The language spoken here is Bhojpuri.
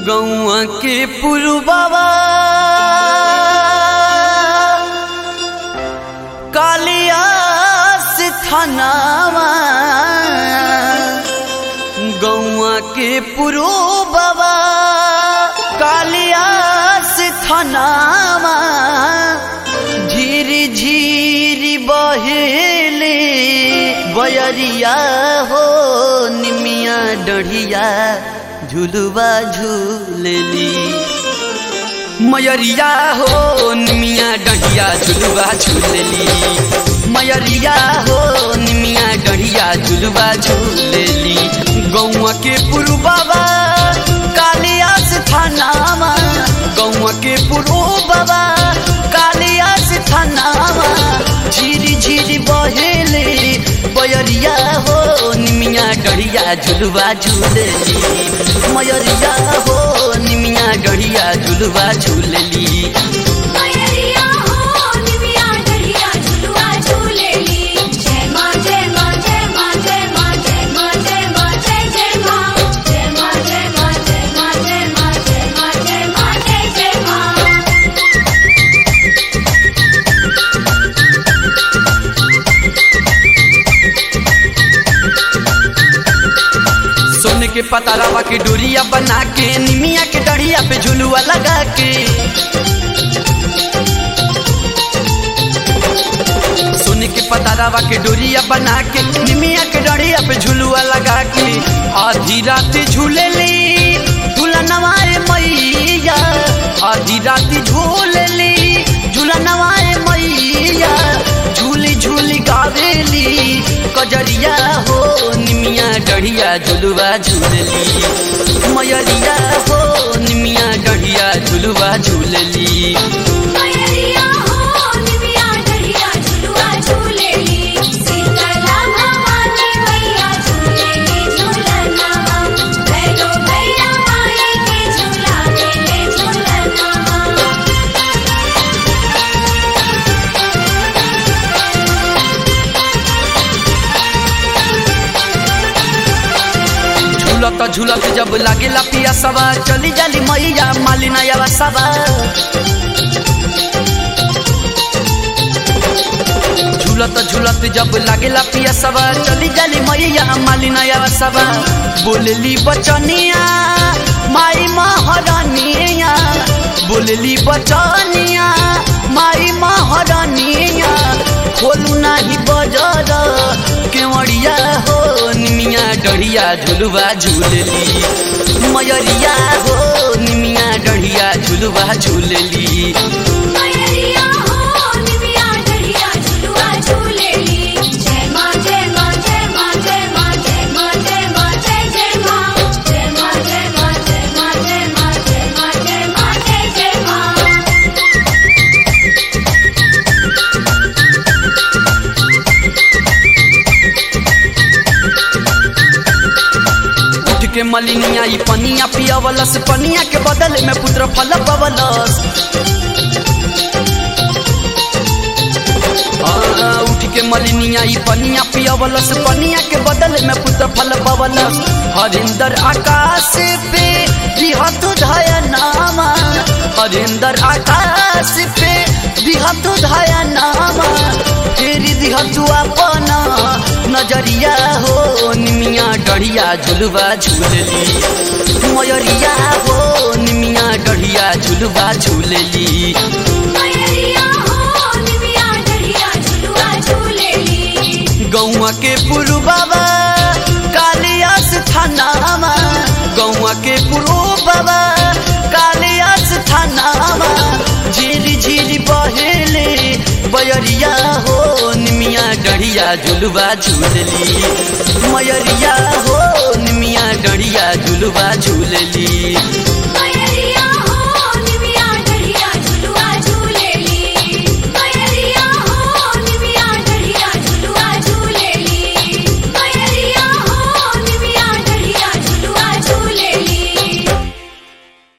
गौआ के पुरबाबा कालिया से थानावा गौआ के पुरबाबा कालिया से थानावा झीरी झीरी बहेले बयरिया हो निमिया डढ़िया झुलुआ झूलेली मयरिया हो निमिया डढ़िया झुलुआ झूलेली मयरिया हो निमिया डढ़िया झुलुआ झूलेली गौआ के पुरु बाबा कालिया से थानामा गौआ के पुरु बाबा कालिया से थानामा झीरी झीरी बहेले बयरिया हो निमिया डढ़िया झुलुआ झूलेली मयरिया हो निमिया डढ़िया झुलुआ झूलेली मयरिया हो निमिया डढ़िया झुलुआ झूलेली जय मां जय मां जय मां जय मां जय मां जय मां जय जय मां जय मां जय मां जय मां जय मां जय मां जय मां जय जय मां सोने के पतारावा के डोरिया बना के निमिया के डढ़िया पे झुलुआ लगा के सोने के पतारावा के डोरिया बना के निमिया के डढ़िया पे झुलुआ लगा के आधी रात झूलेली झूला नवाए मैया आधी रात झूलेली झूला नवाए मैया झूली झूली गावेली कजरिया हो निमिया डढ़िया झुलुआ झूलेली मयरिया हो निमिया डढ़िया झुलुआ झूलेली मयरिया हो निमिया डढ़िया झुलुआ झूलेली सीतला भवानी मैया झूलेली झूलना भैरो भैया माई के झूला ले झूलना झूलत झूलत जब लागेला पिया सवा चली जाली मैया मालिना यावा सवा झूलत झूलत जब लागेला पिया सवा चली जाली मैया मालिना यावा सवा बोलेली बचनिया माई महारानिया बोलेली बचनिया माई महारानिया खोलू नाही बजर केवड़िया हो निमिया डढ़िया झुलुआ झूलेली मयरिया हो निमिया डढ़िया झुलुआ झूलेली मयरिया हो निमिया डढ़िया झुलुआ झूलेली जय मां जय मां जय मां जय मां जय मां जय मां जय जय मां जय मां जय मां जय मां जय मां जय मां जय मां जय जय मां उठ के मलिनिया ई पनिया पियावलस पनिया के बदले में पुत्र फल पवलस आ, उठ के मलिनिया ई पनिया पियावलस पनिया के बदले में पुत्र फल पवलस हरिंदर आकाश पे बिहत धया नामा हरिंदर आकाश पे बिहत धया नामा फेरी दिहतु अपना नजरिया हो निमिया डढ़िया झुलुआ झूलेली मयरिया हो निमिया डढ़िया झुलुआ झूलेली मयरिया हो निमिया डढ़िया झुलुआ झूलेली गौआ के पुरु बाबा कालियास थानामा गौआ के पुरु बाबा कालियास थानामा झीरी झीरी बहेले बयरिया हो निमिया डढ़िया झुलुआ झूलेली मयरिया हो निमिया डढ़िया झुलुआ झूलेली